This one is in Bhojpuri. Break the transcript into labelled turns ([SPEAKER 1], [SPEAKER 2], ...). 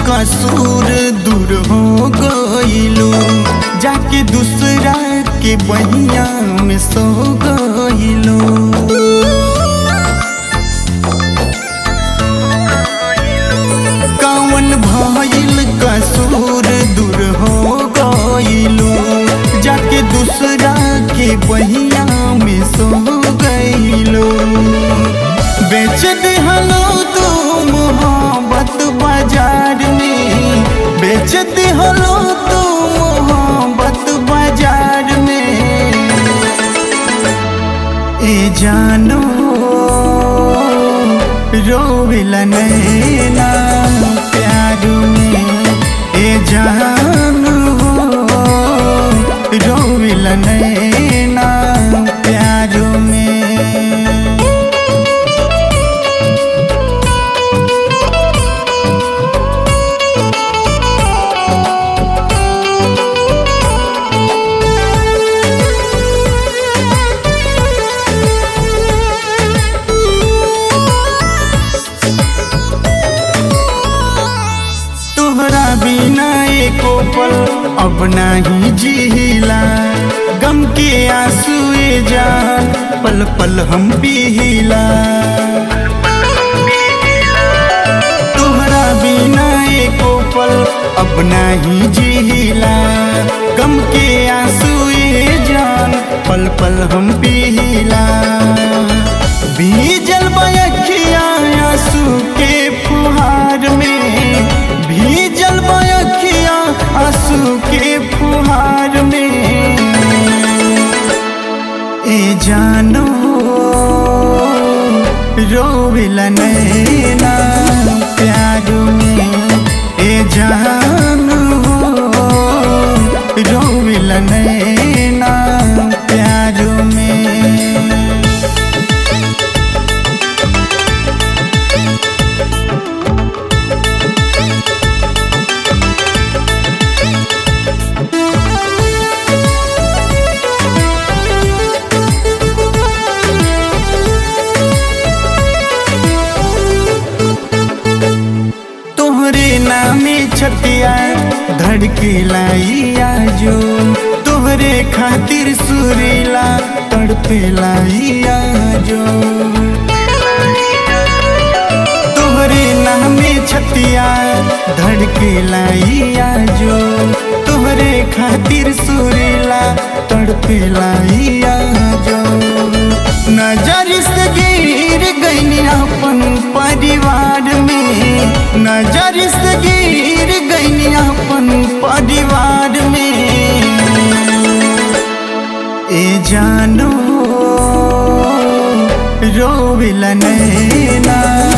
[SPEAKER 1] कसूर दूर हो गइलू जाके दूसरा के बहिया में सो गइलू कौन भइल कसूर दूर हो गइलू जाके दूसरा के बहिया में सो गइलू बेच दिहलो तू मोहब्बत बाजार में बेच दिहलो तू मोहब्बत बाजार में ए जानो रोविला नैना प्यार में ए जानो रोविला नैना प्यार में तोहरा बिना एको पल अब नाही जिला गम के आंसुए जान पल पल हम पीला तोहरा बिना एको पल अब नाही जिला गम के आंसुए जान पल पल हम पीला भीजल बयखिया आंसू के फुहार में भीजल बयखिया आंसू के फुहार में ए जानो रोविला नैना प्यार में ए जानो रोविला नैना प्यार में तोहरे नामे छतिया धड़के लाइया जो तोहरे खातिर सुरीला तड़पे लाइया जो तोहरे नामे छतिया धड़के लाइया जो तोहरे खातिर सुरीला तड़पे लाइया जो नजर से गिर गई अपन परिवार में नजर से गिर गई अपन परिवार में ए जानो रोविला नैना